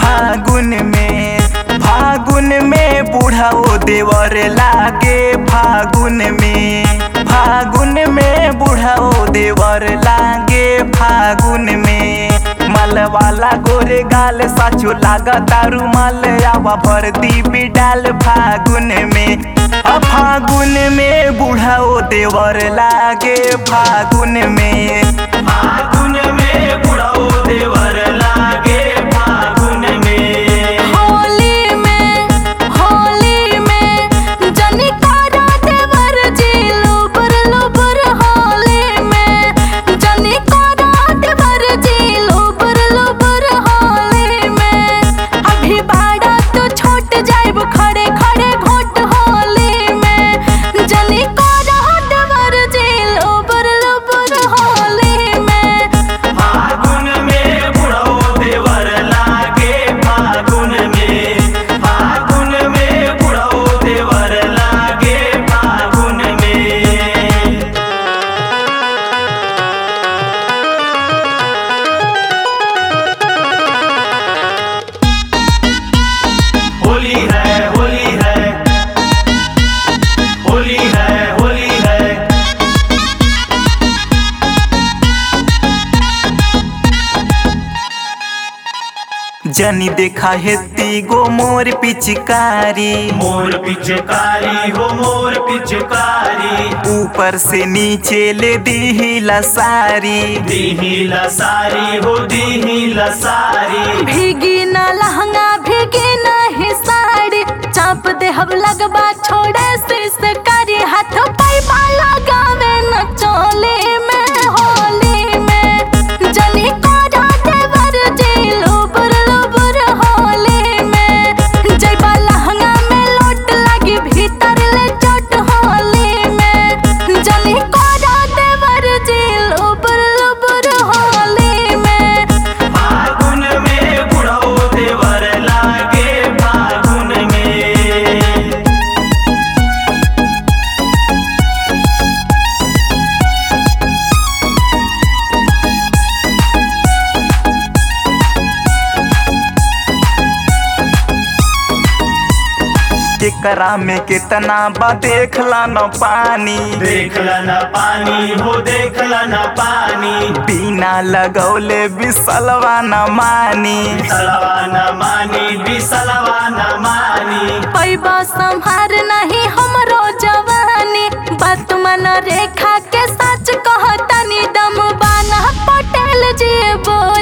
फागुन में फागुन में बूढ़ाओ देवर लागे फागुन में फागुन में बूढ़ाओ देवर लागे फागुन में मल वाला गोरे गाल साचो लागा तारू मल आवा भर दी बिडाल फागुन में आ फागुन में बूढ़ाओ देवर लागे फागुन में फागुन में बूढ़ाओ देवर लागे फागुन में होली में होली में जनी करा देवर जी लुबुर लुबुर होली में जनी करा देवर जी लुबुर लुबुर होली में अभी बाड़ा तो छोट जाइब खड़े खड़े घोट होली में जनी करा देवर जी लुबुर लुबुर होली में फागुन में बुढ़ो देवर लागे फागुन में फागुन में बुढ़ो देवर लागे फागुन में होली है होली है होली है होली है जनी देखा हेती गो मोर पिचकारी मोर पिचकारी हो मोर पिचकारी ऊपर से नीचे ले दी सारी दीही लसारी हो दीही लसारी भीगी ना लहंगा भीगी नहीं साड़ी चाप दे हम लगबा छोड़े से करी हाथ पैबा लगावे न चोली में होली में जनी कोरा देवर जी लुबुर लुबुर होली में जैबा लहंगा में लोट लगी भीतर ले चोट होली में जनी कोरा देवर जी लुबुर लुबुर होली में फागुन में बुढ़ो देवर लागे फागुन में एकरा में कितना बा देखला न पानी देखला न पानी हो देखला न पानी बिना लगौले बिसलवा न मानी बिसलवा न मानी बिसलवा न मानी पैबा संहार नहीं हमरो जवानी बात मन रेखा के सच कहतनी दम बाना पटेल जी बोल